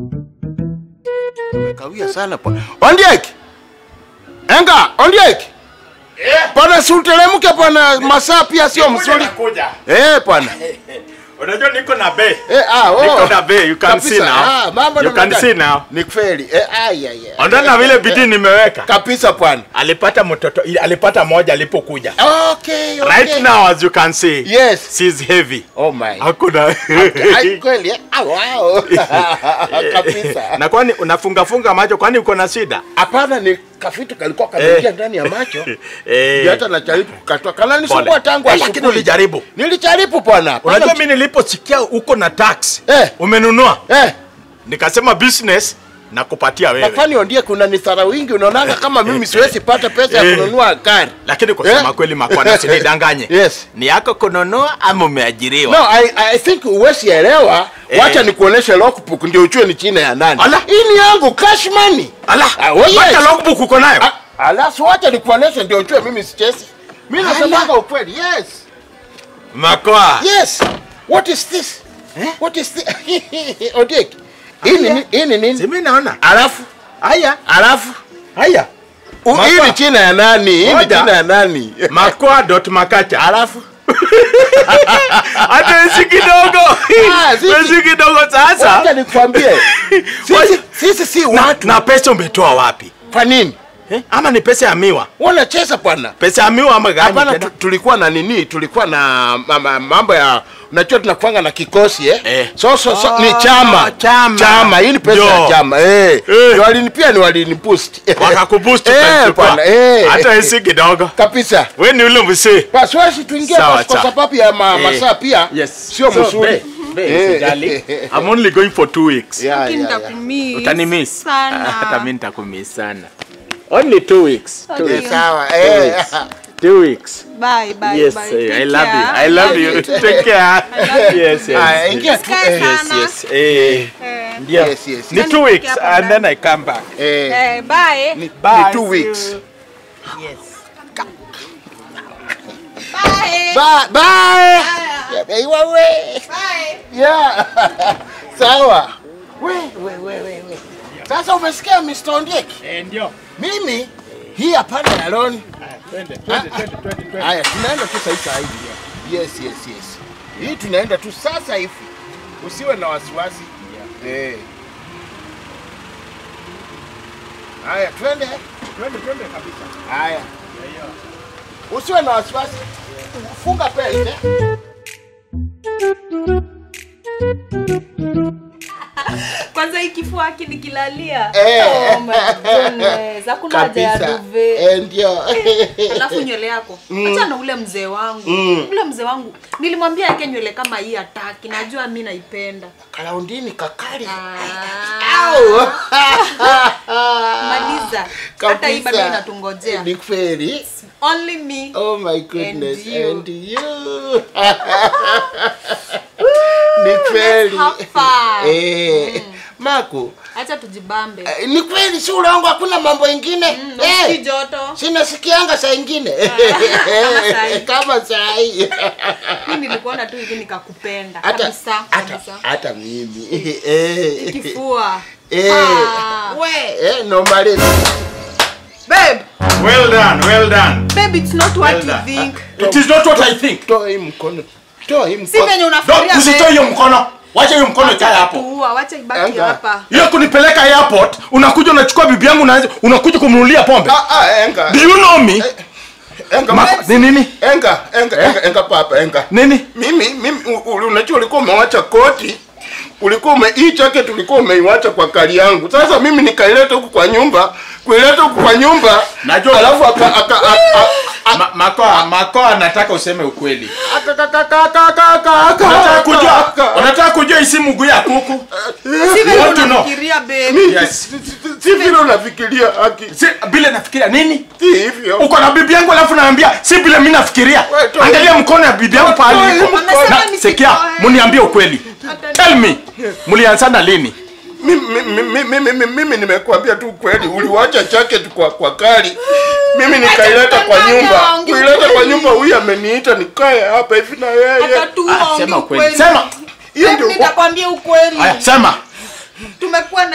Umekawia sana bwana. Ondiek. Enga, Ondiek. Bwana si uteremke bwana, masaa pia sio mzuri. Nakuja. Eh bwana. Unajua niko na bay. Eh ah, oh. Niko na bay, you can Kabisa. see now. Ah, mambo You namna can gani? see now. Ni kweli. Eh ai ai. ai. Ondoa na vile bidii nimeweka. Kabisa bwana. Alipata mtoto, alipata moja alipokuja. Okay, okay. Right now as you can see, Yes. she's heavy. Oh my. Hakuna. Ai kweli. eh? Ah, wow. Kabisa. Na kwani unafunga funga macho kwani uko na shida? Hapana, ni kafitu kalikuwa kameingia ndani ya macho. Eh. Ndio hata najaribu kukatoa. Kana nisumbua Pole. tangu Eh, asubuhi. lakini ulijaribu. Nilijaribu bwana. Unajua mimi niliposikia uko na tax Eh. umenunua, Eh, nikasema business na kupatia wewe. nafani ondie kuna nisara wingi unaonanga kama mimi siwezi pata pesa ya Eh. kununua gari. Lakini kusema Eh. kweli makwana usinidanganye. Yes. Ni yako kununua ama umeajiriwa? No, I, I think uwezi elewa. Eh. Wacha nikuoneshe logbook ndio ujue ni china ya nani. Ala. Hii ni yangu cash money. Ala, Ah, oh, yes. wacha logbook uko nayo. Ah, Alafu wacha nikuoneshe ndio ujue mimi sichezi. Mimi nasemanga ukweli. Yes. Makoa. Yes. What is this? What is this? Odiek. Hii ni hii ni nini? Simi naona. Alafu Haya, alafu haya. u- hii Mapa. ni china ya nani? Hii ni Moja. china ya nani? Makoa dot makacha. Alafu Hata isi kidogo. Ah, sisi- Isi kidogo wacha sasa. nikwambie. Sisi sisi si Na, watu. na pesa umetoa wapi? Kwa nini? Eh? Ama ni pesa ya miwa? Wanacheza bwana. Pesa ya miwa ama gani? Hapana, tena? tu- tulikuwa na nini? Tulikuwa na ma- ma- mambo ya unajua tunakuanga na kikosi eh? Eh. So, so, so Ah, ni chama chama. chama, hii ni pesa ya Ndio. chama eh. Eh. Ndio walinipia ni waliniboost Wakakuboost eh, ukachukua. bwana eh. Hata isi kidogo. kabisa. Wewe ni ule msee. Basi wasi tuingie Sawa, basi kwa sawa. sababu ya ma, Eh. masaa pia Yes. sio So, mzuri. be- be, Eh. usijali. I'm only going for two weeks. Yeah, Lakini yeah, yeah. nitakumiss Utanimiss. sana. Hata mimi nitakumiss sana. Only two weeks. Two Okay. Eh, weeks. sawa Two eh. weeks. Two weeks. Bye, bye, Yes, bye. eh, Take I love you. care. I love you. Take care. Yes, yes. Ah, ingia tu. Sky eh, sana. Yes, eh. Eh, Yeah. Yes, yes, Ni yes. two weeks and then I come back. Eh, eh, bye. ni, Bye. ni two weeks. Bye. Bye, bye. Yeah, eh, wewe. Bye. Yeah. Sawa. We, we, we, we, we. Sasa umesikia Mr. Ondiek? Eh, ndio. Mimi hii hapana ya loan. Twende, twende, twende, twende, Haya, tunaenda tu sasa hivi. Yes, yes, yes. Hii tunaenda tu sasa hivi. Usiwe na wasiwasi. Eh. Haya, twende. Twende, twende kabisa. Haya. Usiwe na wasiwasi. Funga pete. Kwanza hii kifua haki nikilalia. Eh. Oh my goodness. Hakuna haja ya Kabisa. duve. Eh, ndio. Alafu nywele yako. Acha na ule mzee wangu. Ule mzee wangu. Nilimwambia yake nywele kama hii hataki. Najua mimi naipenda. Kalaundini kakali. Ah. Au. Maliza. Hata hii bado Kabisa. inatungojea. Ni kweli. Only me. Oh my goodness. And you. And you. Ni kweli. Let's have fun. Eh. Maku. Acha tujibambe. eh, Ni kweli si ule wangu hakuna mambo ingine. Mm, usikii Eh. joto. Sinasikianga saa ingine kama saa hii. kama saa hii. Mimi nilikuona tu hivi nikakupenda hata kabisa hata kabisa. hata mimi Eh. Kifua. Eh. Ah. We, eh, no malezi. Babe, Well done, well done. babe it's not what Well you done. think. It is not what I think. Toa hii mkono. Toa hii Si mkono. venye Don't unafikiria. usitoe babe. hiyo mkono. Wacha hiyo mkono ikae Wacha hapo. kuua, wacha ibaki Anga. hapa. Hiyo kunipeleka airport, unakuja unachukua bibi yangu unaanza unakuja kumnunulia pombe. Ah, ah, enga. Do you know me? Enga. Ma, ni nini? Enga, enga, enga, enga papa, enga. Nini? Mimi mimi u- u- unajua ulikuwa umewacha koti. Ulikuwa ume hii jacket ulikuwa umeiwacha kwa kali yangu. Sasa mimi nikaileta huku kwa nyumba, kuileta huku kwa nyumba. Najua- Alafu aka aka aka Ma, makoa, makoa nataka useme ukweli. aka aka aka aka aka aka Unataka kujua? aka- Unataka kujua isi mguu ya kuku? Si venye want to know? unafikiria babe. Mimi- Yes. si- si- si- Si vile unafikiria haki. Si bila nafikiria nini? Si hivyo. Uko na bibi yangu alafu naambia si bila mimi nafikiria. Wewe, toa Angalia mkono ya bibi yangu pahali Toa iko. hii Amesema Na nisitoe. sikia, mniambie ukweli. Tell me. Mlianzana lini? Mimi mimi mimi mimi nimekuambia tu kweli, uliwacha jacket kwa kwa kali. Mimi nikaileta kwa kudanganya, nyumba. ongea Kuileta kwa ukweli. nyumba huyu ameniita nikae hapa hivi na yeye. Hata tu Ah, ongea sema ukweli. ukweli. Sema. Hiyo Babe, ndio nitakwambia ukweli. Aya, sema. Tumekuwa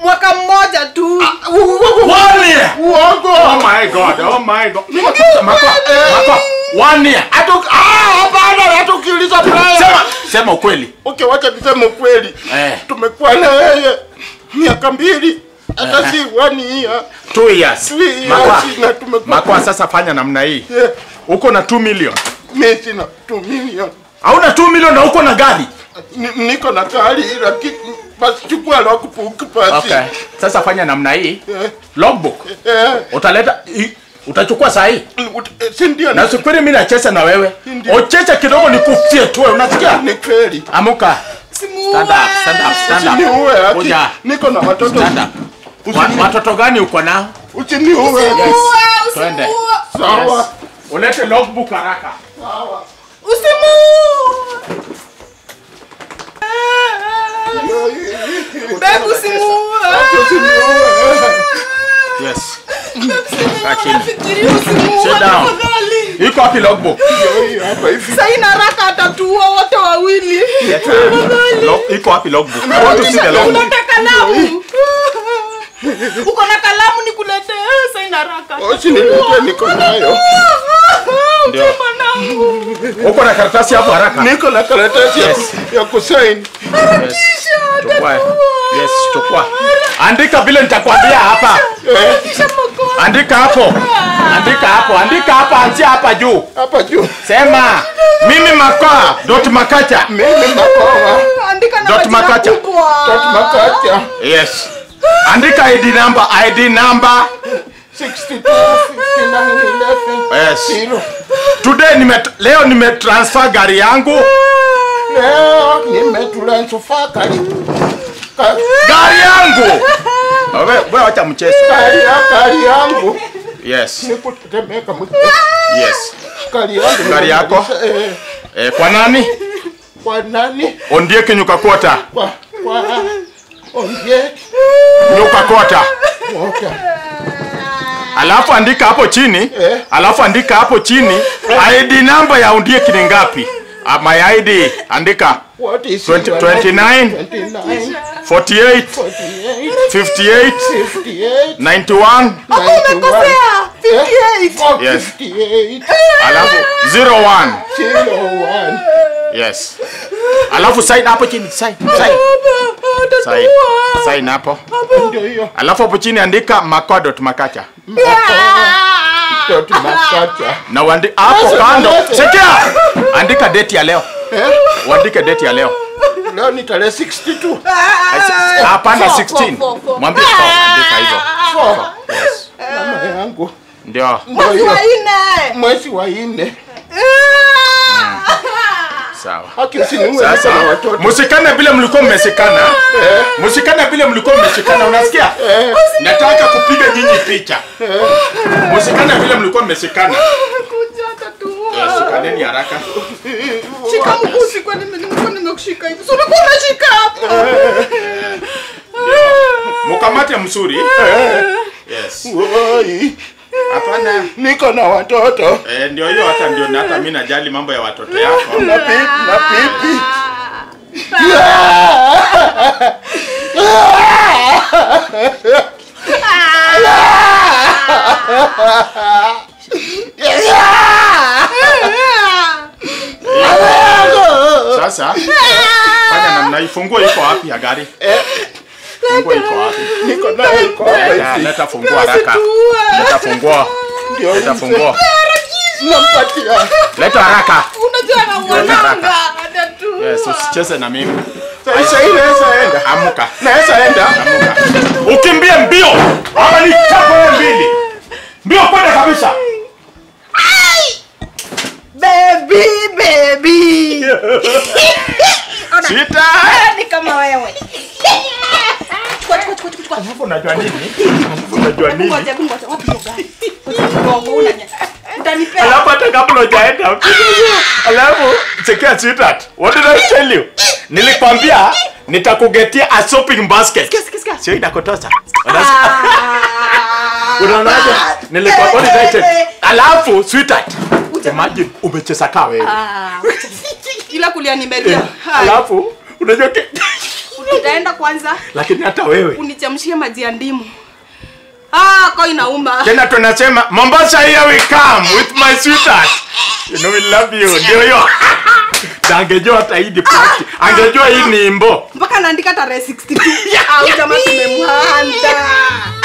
mwaka mmoja tu One year. Uongo. Oh my god. Oh my god. Mako. Mako. One year. Hata uki- ah, hapana, hata ukiuliza Brian. Sema, sema ukweli. Okay, wacha niseme ukweli. Eh. Tumekuwa na yeye miaka mbili. Hata si one year. Two years. Two years Makwa. na tumekuwa Makwa sasa fanya namna hii. Yeah. Uko na 2 million. Mimi sina 2 million. Hauna 2 million na uko na gari. Ni- Niko na gari lakini basi chukua logbook basi. Okay. Sasa fanya namna hii. Eh, Logbook. eh, Utaleta i- utachukua saa hii. ut- eh, si ndio Na ni- usifikiri mimi nacheza na wewe. Ndio. Ocheche kidogo nikufie tu wewe. Unasikia? ni kweli. Amuka. Stand up, stand up, stand up. Usiniue ati. Kuja. Niko na watoto. Stand up. Wa- Watoto gani uko nao? Usiniue. Yes. Twende. Sawa. Yes. Ulete logbook haraka. Sawa. Yes. Kaa chini. Sit down. Iko wapi logbook? Hii hapa hivi. saina haraka atatua wote wawili Log- Iko wapi logbook? I want to see the logbook. unata kalamu uko na kalamu nikulete saina haraka Usiniletee niko nayo. Ndio. mwanangu Uko na karatasi hapo haraka? Niko na karatasi ya Yes. ku- ya kusaini. Yes. Chukua. Yes, chukua. Andika vile nitakwambia hapa. Andika hapo. Andika hapo. Andika hapa, anzia hapa juu. Hapa juu. Sema mimi makaa dot makacha. Mimi makoa. andika na Dot majina Makacha. kubwa. Tot makacha. Yes. Andika ID number, ID number. 62 59 11. Yes. Zero. Today nime leo nimetransfer gari yangu. Leo nimetulansufa kari. Ka- Gari yangu. Wewe wewe acha mchezo. Kari ya kari yangu. Yes. Nikutetemeka mwi. Yes. Kari yangu. Gari yako? Eh, Eh, kwa nani? kwa nani? Ondie kinyuka kota. Kwa kwa Onye. Nyuka kota. Moja. Alafu andika hapo chini. Eh. Alafu andika hapo chini ID number ya Ondie kini ngapi? Ah, my ID andika What is 20 your 29, 29 48 48 58 58 91 Hapo umekosea 58 Yes. 58 alafu 01 01 yes alafu sign hapo chini sign sign sign sign hapo ndio hiyo alafu hapo chini andika makodot makacha Tot makacha. na uandi hapo Sasa, kando sasa. sikia andika date ya leo Eh? uandike date ya leo Leo ni tarehe 62. hapana Four, 16 four, four, four. mwambie four, andika hivyo Four. Mama yangu. ndio Ndio hiyo. Waine. Mwezi wa nne. sawa Haki usiniue sasa niko na watoto. msikane vile mlikuwa mmesikana msikane vile mlikuwa mmeshikana unasikia Eh, nataka kupiga nyinyi picha msikane vile mlikuwa mmeshikana Kuja atatua. shikaneni haraka Shika mkusi kwani mimi nilikuwa nimekushika hivi. Si ulikuwa unashika hapa. mkamate mzuri yes woi. hapana Niko na watoto. eh, ndio hiyo hata ndio hata mimi najali mambo ya watoto yako Na pipi na pipi. sasa fanya namna hii funguo iko wapi ya gari funguo iko wapi Niko nayo iko hapa leta, hivi. leta funguo haraka leta funguo Ndio leta hivi. funguo Nampatia. leta haraka Unajua na mwananga atatua. yes usicheze na mimi Sasa hii naweza enda. amuka Naweza enda. amuka ukimbie mbio ama ni chapo wewe mbili mbio kwenda kabisa Baby, baby. Ona, sita ni kama wewe. Chukua, chukua, chukua, chukua. alafu unajua nini alafu unajua nini Ngoja, ngoja. Wapi hiyo gari? Ngoja, unanya. Utanipea. alafu hata kabla hujaenda alafu chekia sweetheart what did I tell you nilikwambia nitakugetia a shopping basket Sikia, sikia, sikia. sio inakotosa Ah. unaonaje nilikwambia what did I tell you? Eh, alafu sweetheart imagine umecheza kaa wewe Ah, ila kulia nimelia. Hai. alafu unajua ke- utaenda kwanza lakini hata wewe unichemshie maji ya ndimu ah ko inauma tena tunasema mombasa here we come with my sweetheart you know we love you ndio hiyo Na angejua hata hii ni party angejua hii ni imbo mpaka naandika tarehe 62 au jamaa tumemhanda